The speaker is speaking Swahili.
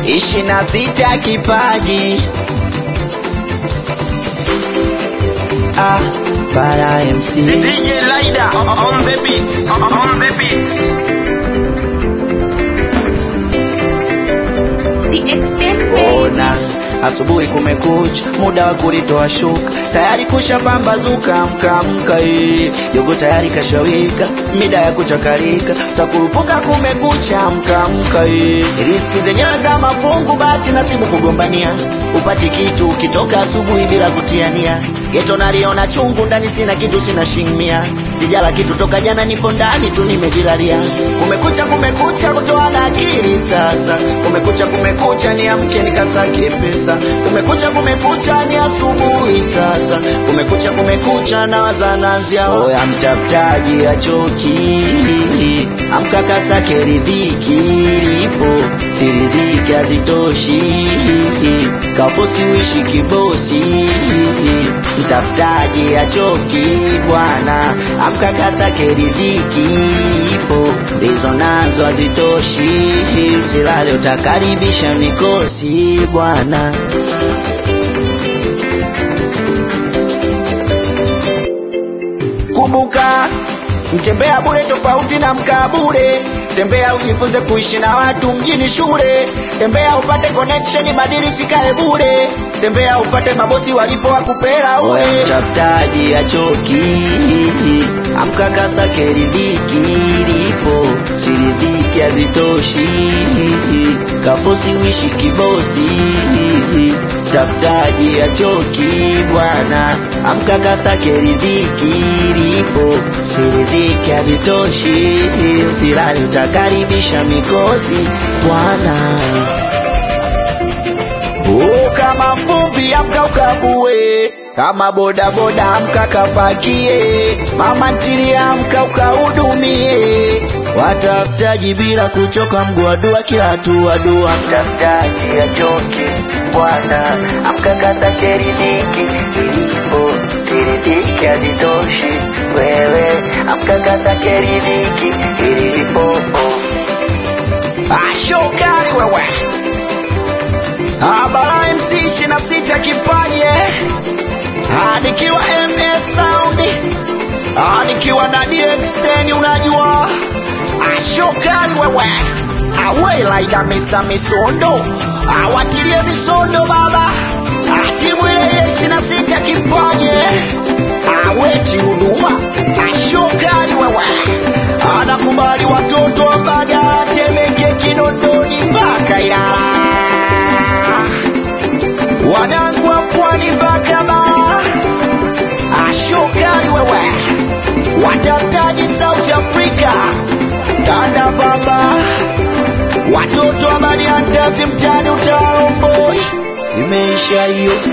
ishirini na sita kipaji ah, para MC DJ Lida on the beat, on the beat. The extent ona asubuhi kumekucha, muda wa kulitoa shuka, tayari kusha pambazuka, mkaamka eh, jogo tayari kashawika, mida ya kuchakarika, takurupuka kumekucha, mkaamka eh, riski zenyewe za mafungu, bahati nasibu kugombania, upati kitu ukitoka asubuhi bila kutiania, geto naliona chungu, ndani sina kitu, sina shingmia, sijala kitu toka jana, nipo ndani tu nimejilalia, kumekucha, kumekucha, kutoa na akili sasa, kumekucha, kumekucha, niamke nikasake pesa, kumekucha, kumekucha, ni asubuhi sasa, kumekucha, kumekucha, na wazananzia oya, mtafutaji achoki, amka kasake ridhiki, lipo siriziki hazitoshi, kafosi uishi kibosi, mtafutaji achoki bwana, amka kasake ridhiki, ipo ndizo nazo hazitoshi, usilale utakaribisha mikosi bwana. Kumbuka, mtembea bure tofauti na mkaa bure. Tembea ujifunze kuishi na watu mjini shule. Tembea upate connection, badili fikae bure. Tembea upate mabosi walipo wakupera ule. Mtafutaji achoki, amka kasake ridhiki, lipo siridhiki hazitoshi, kafosi uishi kibosi. Mtafutaji achoki bwana, amka kasake ridhiki, lipo siridhiki hazitoshi, usilale utakaribisha mikosi bwana. Oh, kama mvuvi amka ukavue, kama boda boda amka kapakie, mama ntilie amka ukahudumie, watafutaji bila kuchoka, mguu wa dua kila hatua dua, mtafutaji achoki bwana, amka katake riziki ilipo, siriziki hazitoshi wewe, amka katake riziki ilipo. Ashokari wewe Abara MC ishirini na sita kipaje Ah, nikiwa MS Sound Ah, nikiwa na DX10 unajua ashokari wewe awe laida Mr. Misondo awatilie misondo baba Ah, timu ile ile ishirini na sita kipaje aweti huduma ashokari wewe anakubali watoto wa Mbagala Temeke Kinondoni mpaka Ilala wanangu wa pwani mpaka Bara, ashokari wewe, watafutaji South Africa, kanda baba, watoto wa Bariandazi mtani utaromboi, imeisha hiyo.